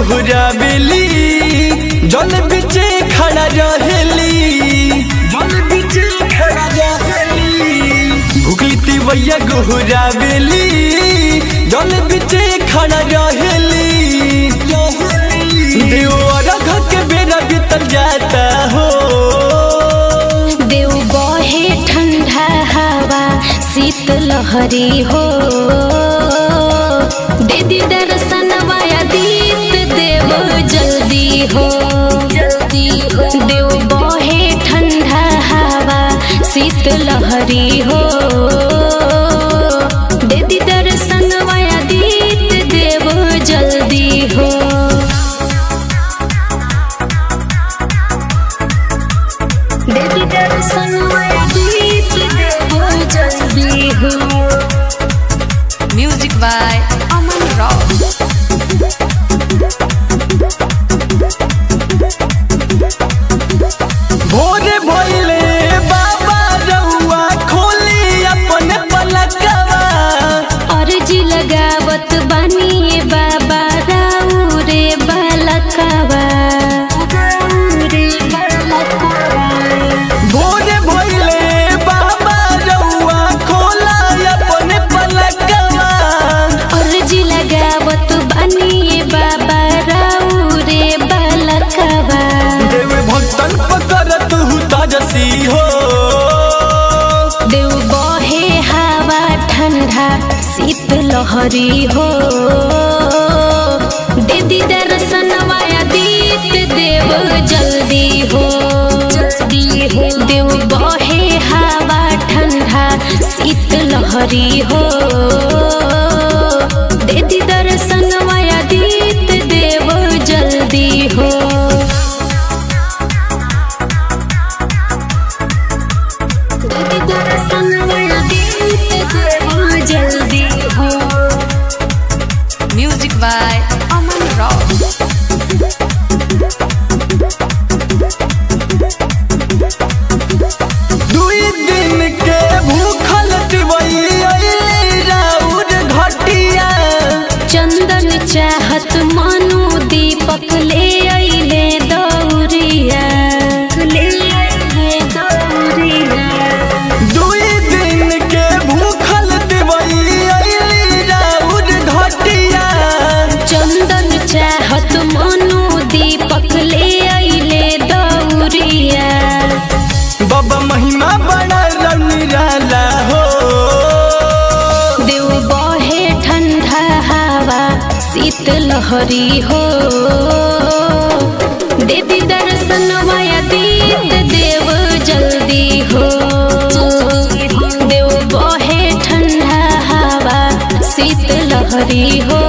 गोहरावेली जल बिचे खड़ा रहेली जल बिचे खड़ा रहेली भुखली तिवैया गोहरावेली जल बिचे खड़ा रहेली देव अरघ के बेरा बीतल जाता हो देव बहे ठंडा हवा शीत लहरी हो दीदी दर्शन वाया दीत देव जल्दी हो जल्दी हो देव बहे ठंडा हवा शीत लहरी हो दीदी दर्शन वाया दीत देव जल्दी हो देवी दर्शन दीप देवो जल्दी हो Music by Aman Rao. भोरे भइले बाबा रउआ खोली अपन पलकवा अर्जी लगावत बानी ये बाबा राउ रे बालकवा रे बालकवा भोरे भइले बाबा रउआ खोला अपन पलकवा अर्जी लगावत बानी ये बाबा राउ रे बालकवा देव भक्तन पकड़त हु ताजसी हो देव बहे हवा ठंडा शीत लहरी हो दीदी दर्शन वाया दीत देव जल्दी हो जल्दी हो देव बहे हवा ठंडा शीत लहरी हो दीदी दर्शन वाया दीत देव जल्दी हो दीदी दर्शन वाया दीत देव जल्दी हो Music by Aman Rao. दुई दिन के भूखल तिवई अइली राउर घटिया चंदन चाहत मानो दीपक ले अइले दौरिया ले अइले दौरिया दुई दिन के भूखल तिवई अइली राउर घटिया चंदन चाहत मानो दीपक ले अइले दौरिया बाबा महिमा बड़ा रनिराला हो देव बहे ठंडा हवा शीत लहरी हो देवी दर्शन माया दीत देव जल्दी हो देव बहे ठंडा हवा शीत लहरी हो